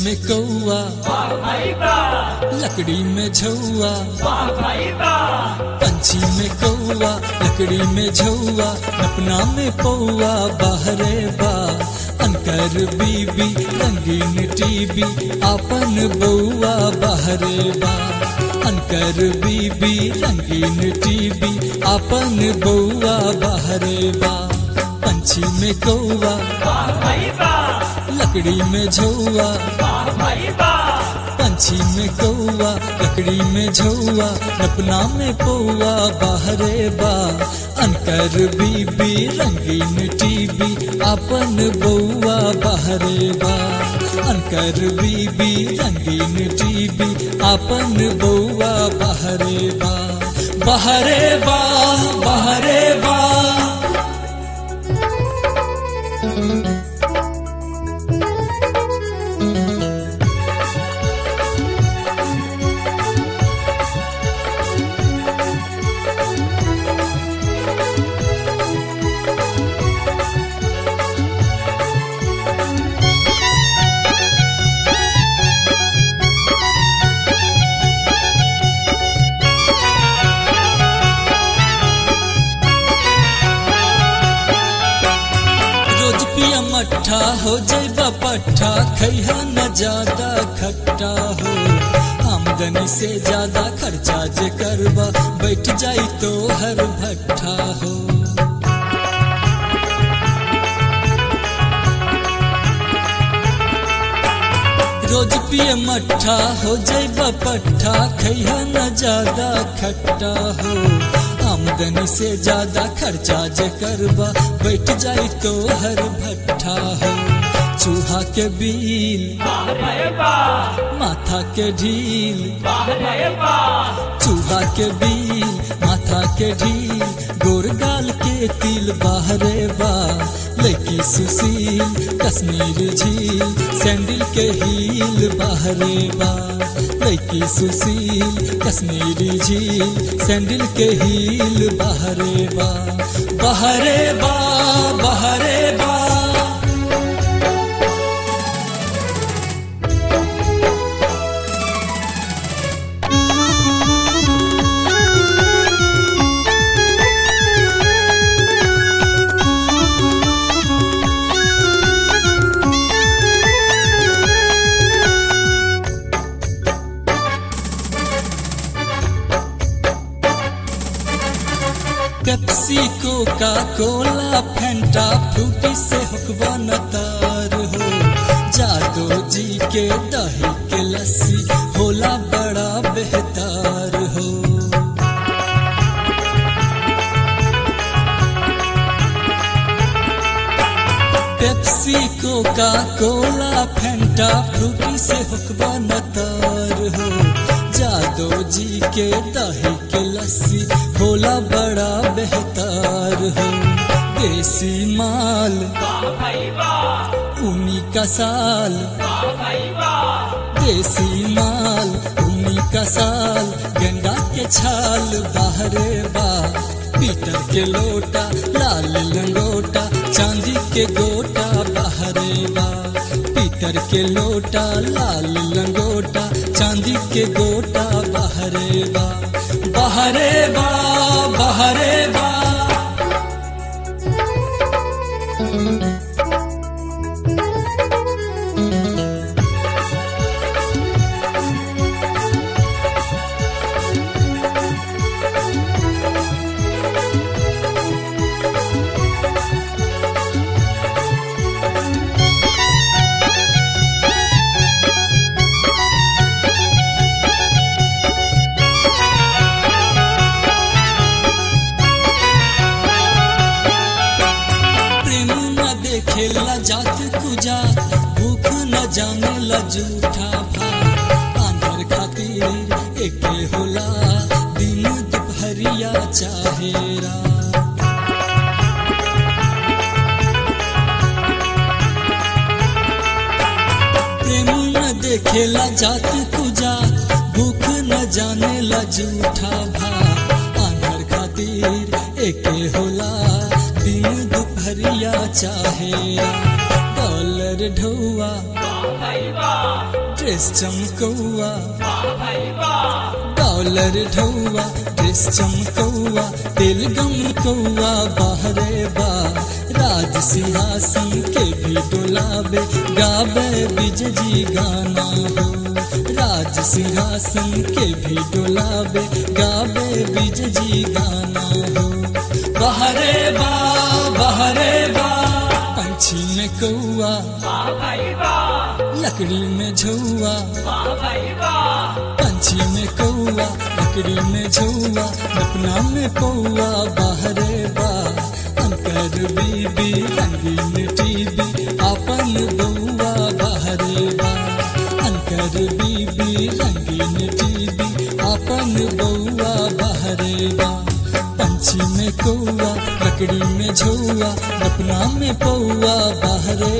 में कौआ लकड़ी में झौआ पंछी में कौआ लकड़ी में झौआ अपना में पौआ बाहरे बा अनकर बीबी रंगीन टीवी आपन बउआ बाहरे बा अनकर बीबी रंगीन टीवी आपन बउआ बाहरे बा पंछी में कौआ लकड़ी में झौआ पंछी में कौआ लकड़ी में झौआ अपना में पौआ बाहरे बा अनकर बीबी रंगीन टीवी अपन बउआ बाहरे बा अनकर बीबी रंगीन टीवी अपन बउआ बाहरे बा बाहरे बा बाहरे बा रोज पिया मट्ठा हो जैबा पट्ठा खैहा न ज्यादा खट्टा हो आमदनी से ज्यादा खर्चा जे करबा बैठ जाई तो हर भट्ठा हो रोज पिए मट्ठा हो जैबा पट्ठा खैहा न ज्यादा खट्टा हो आमदनी से ज्यादा खर्चा जे करबा बैठ जाई तो हर भट्ठा हो चूहा के बील माथा के ढील चूहा के बील माथा के ढील गोर गाल के तिल बाहरे बा लड़की सुशील कश्मीर झील सैंडल के हील बाहरे बा लड़की सुशील कश्मीरी झील सैंडल के हील बाहरे बा बाहरे बा बाहरे बा Pepsi Coca Cola Fanta Frooti से हुकवा नतार हो जादो जी के दही के लस्सी होला बड़ा बेहतार हो Pepsi Coca Cola Fanta Frooti से हुकवा नतार हो जादो जी के दही के लस्सी होला बड़ा बेहतार हो देसी माल उन्हीं का साल देसी माल उन्हीं का साल गंगा के छाल बाहरे बा पीतल के लोटा लाल लंगोटा चांदी के गोटा बाहरे बा पीतर के लोटा लाल लंगोटा चांदी के गोटा बाहरे बा बाहरे बा बाहरे बा प्रेम न देखेला जात कुजा भूख न जाने ला झूठा भात आंधर खातिर एके होला दिन दुपहरिया चाहेरा प्रेम न देखेला जात कुजा भूख न जाने ला झूठा भात आंधर खातिर एके होला दिन दुपहरिया चाहे डॉलर डॉलर ढौआ ड्रेस चमकौआ डॉलर ढौआ ड्रेस चमकौआ तेल गम कौआ बाहरे बा राज सिंहासन के भी डोलाबे गावे विजय जी गाना हो राज सिंहासन के भी डोलाबे गावे विजय जी गाना हो बाहरे बा बाहरे बा पंछी में कौआ लकड़ी में झौआ पंछी में कौआ लकड़ी में झौआ अपना में पौआ बाहरे बा अंकर बीबी रंगीन टीवी अपन बउआ बाहरे बा अंकर बीबी रंगीन टीवी अपन बउआ बाहरे बा पंछी में कौआ लकड़ी में झौआ अपना में पौआ बाहरे